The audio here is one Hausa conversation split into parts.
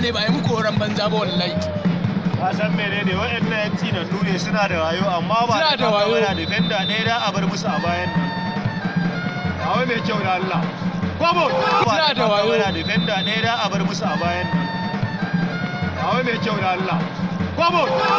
ne ba yi muku horon banza ba wallahi ka san menene waɗannan yan tsinannu ne suna da wayo amma ba Suna da wayo. da defender ɗaya da a bar musu a bayan nan Awa mai kyau da Allah Kwabo! Suna da wayo. da defender ɗaya da a bar musu a bayan nan Awa mai kyau da Allah Kwabo!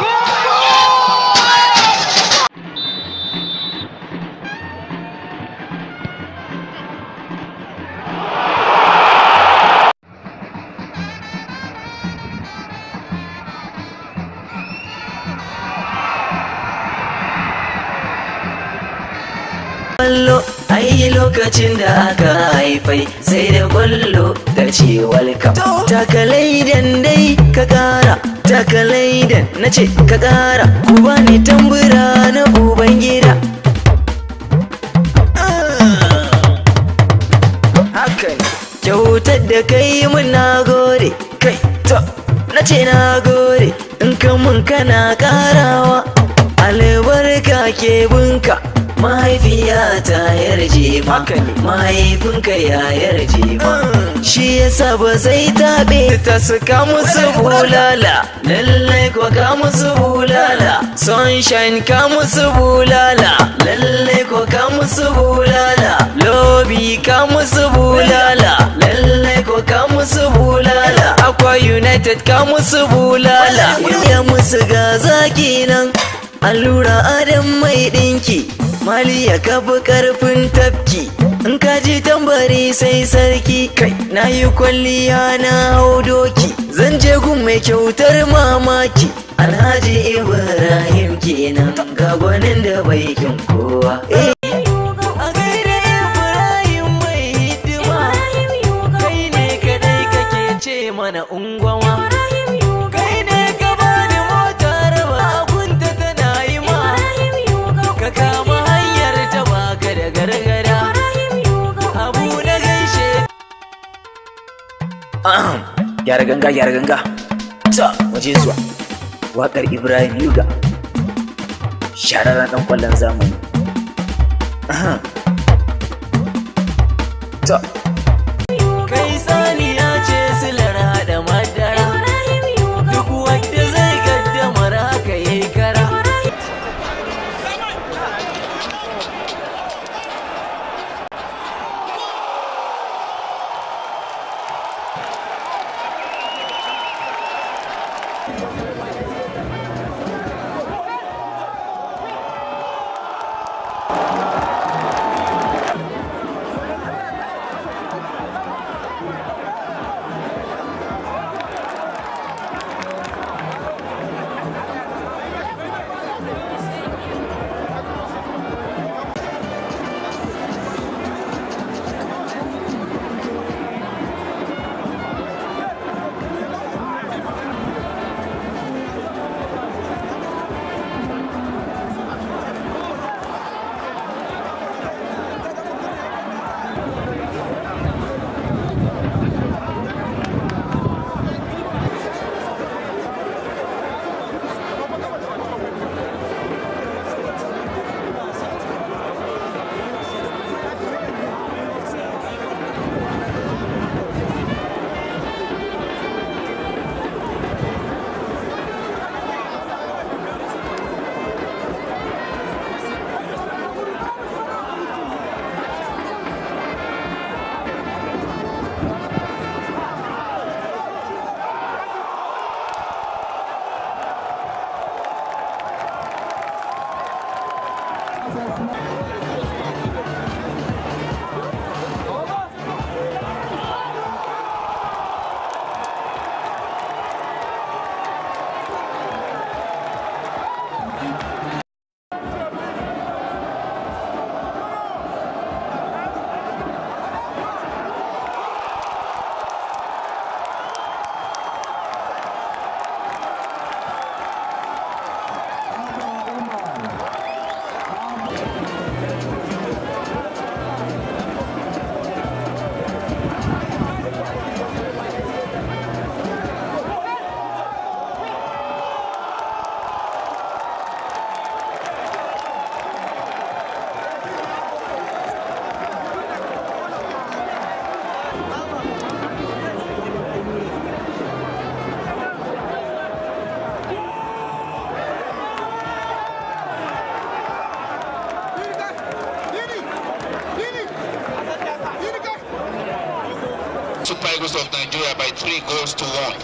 Kwallo ai lokacin da aka haifai sai da kwallo da ce welcome. Takalaidan dai ka kara, takalaidan na ce ka kara, ku bani tambura na uban gida. Haka ne, kyautar da kai mun na gode, kai to, na ce na gode, in ka mun kana karawa, albarka ke bunka. mahaifiyata yarje ma mahaifinka ya yarje ma shi yasa ba zai taɓe ta suka musu bulala lallai ko ka musu bulala sunshine ka musu bulala lallai ko ka musu bulala lobby ka musu bulala lallai ko ka musu bulala akwa united ka musu bulala ya musu ga zaki nan allura adam mai ɗinki mali ya kafa karfin tafki in ka ji tambari sai sarki kai na yi kwalliya na hau doki zan je gun mai kyautar mamaki alhaji ibrahim kenan ga gwanin da bai kin kowa Eh, a gaida Ibrahim mai hidima kai ne kadai kake ce mana ungwama kai ne ka bani motar ba abunta tana yi ma ka kama hanyar ta baka da gargada abu na gaishe Ahem, gyara ganga gyara ganga ta waje zuwa waƙar ibrahim yuga shararren ɗan ƙwallon zamani Ahem. ta kai saniya ce silar haɗa madara duk wanda zai gaddamar haka yayi kara Super Eagles of Nigeria by three goals to one.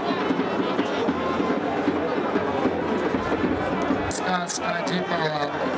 suna suna jefawa